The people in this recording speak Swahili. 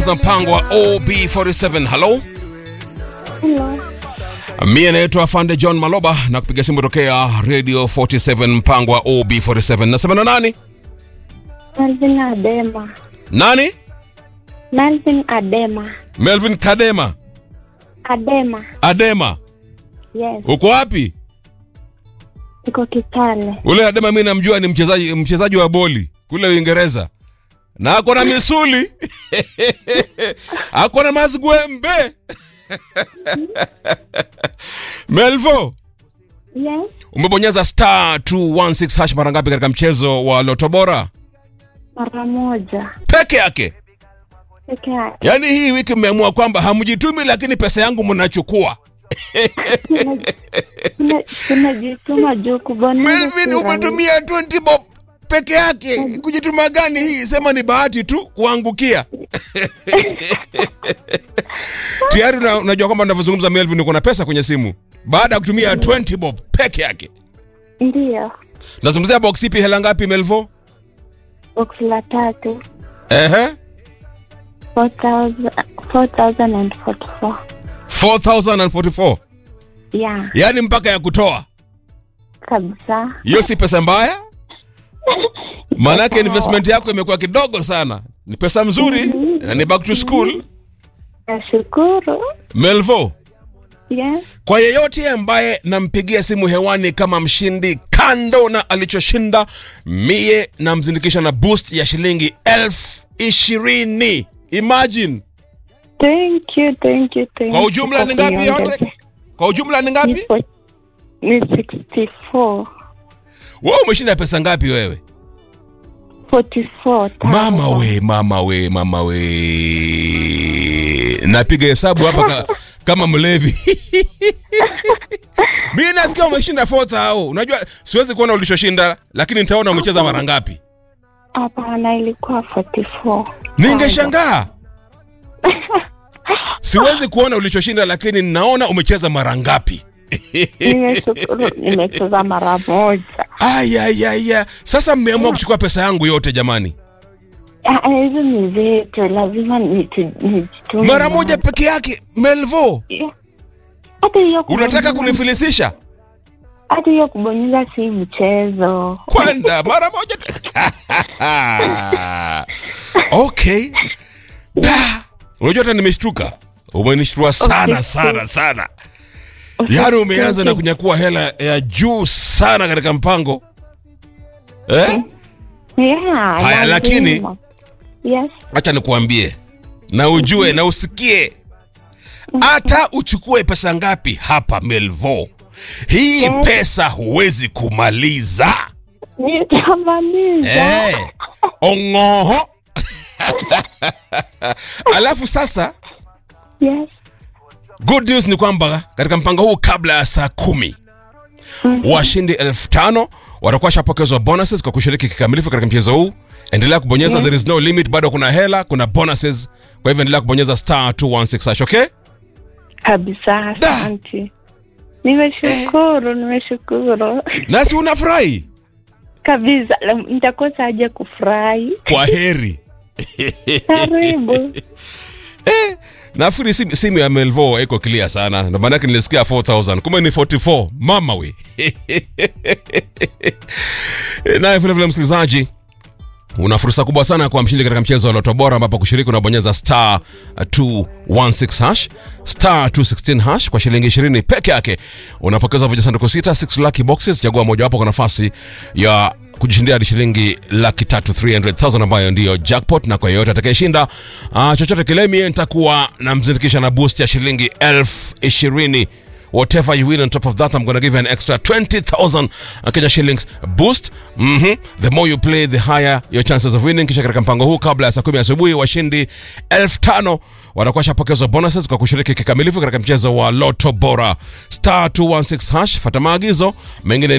kucheza mpango wa OB47. Hello, Hello. mie naitwa Afande John Maloba na kupiga simu tokea Radio 47 mpango wa OB47. Nasema na nani? Melvin Adema. Nani? Melvin Adema. Melvin Kadema. Adema. Adema. Yes. Uko wapi? Iko Kitale. Ule Adema mimi namjua ni mchezaji mchezaji wa boli kule Uingereza. Na ako na misuli. ako na mazgwembe. Melvo, Yes. umebonyeza star 216 hash mara ngapi katika mchezo wa Loto Bora? Mara moja. Peke yake. Peke yake. Yaani hii wiki mmeamua kwamba hamjitumi lakini pesa yangu mnachukua. Tuna- tuna- Tunajituma juu kubonyeza. Melvin si rahisi. umetumia 20 bob peke yake. Kujituma gani hii? Sema ni bahati tu kuangukia. Tayari una- unajua kwamba ninavyozungumza Melvin uko na pesa kwenye simu baada ya kutumia 20 bob peke yake. Ndiyo. Nazungumzia box ipi hela ngapi Melvo? Box la tatu. Ehe. 4,000 4,044. 4044. Yeah. Yaani mpaka ya kutoa. Kabisa. Hiyo si pesa mbaya? Maanake investment yako imekuwa kidogo sana. Ni pesa mzuri na ni back to school. Nashukuru. Melvo, Yes. kwa yeyote ambaye nampigia simu hewani kama mshindi, kando na alichoshinda, mie namzindikisha na boost ya shilingi elfu ishirini. Imagine Thank you, thank you, thank kwa you ujumla kwa ni ngapi kuniongezea. yote? Kwa ujumla ni ngapi? Nipo- Ni 64. Wewe umeshinda pesa ngapi wewe? 44. Mama we, mama we, mama we. Napiga hesabu hapa ka, kama mlevi. Mimi nasikia umeshinda 4000. Unajua siwezi kuona ulichoshinda lakini nitaona umecheza mara ngapi. Hapana, ilikuwa 44. Ningeshangaa. Siwezi kuona ulichoshinda lakini ninaona umecheza mara ngapi. Nimeshukuru, nimecheza mara moja. Ayayaya. Sasa mmeamua kuchukua pesa yangu yote jamani. Ah, Hizo ni zetu, lazima nitu- nijitume. Mara moja peke yake. Melvo, Yeah. Hata hiyo unataka kubonyeza- kunifilisisha? hata hiyo kubonyeza si mchezo. kwenda mara moja okay da unajua hata nimeshtuka umenishtua sana Okay, sana sana yaani umeanza na kunyakua hela ya juu sana katika mpango eh? Yeah, Haya, lakini- lazima. Yes. acha nikuambie na ujue na usikie hata uchukue pesa ngapi hapa melvo hii Yes. pesa huwezi kumaliza Nitamaliza. Eh, ongoho alafu sasa Yes. good news ni kwamba katika mpango huu kabla ya saa kumi washindi elfu tano watakuwa shapokezwa bonuses kwa kushiriki kikamilifu katika mchezo huu endelea kubonyeza Yes. there is no limit bado kuna hela kuna bonuses kwa hivyo endelea kubonyeza star 216 hash, okay Kabisa, Da. asante. Nimeshukuru, nimeshukuru nasi unafurahi kabisa. La- Nitakosa aje kufurahi. kwa heri Karibu. nafikiri simu, simu ya melvo iko clear sana ndo maanake nilisikia 4000 kumbe ni 44 mama we naye vilevile msikilizaji una fursa kubwa sana kwa mshindi katika mchezo wa loto bora ambapo kushiriki unabonyeza star 216 hash star 216 hash kwa shilingi 20 peke yake unapokeza vijisanduku sita 6 lucky boxes chagua mojawapo kwa nafasi ya kujishindia hadi shilingi laki tatu 300000 ambayo ndiyo jackpot na kwa yeyote atakayeshinda uh, chochote kile mie nitakuwa namzindikisha na boost ya shilingi elfu ishirini whatever you win on top of that i'm gonna give you an extra 20000 kenya shillings boost mm-hmm. the more you play the higher your chances of winning kisha katika mpango huu kabla ya saa kumi asubuhi washindi 5000 watakuwa shapokezwa bonuses kwa kushiriki kikamilifu katika mchezo wa loto bora star 216 hash fata maagizo mengine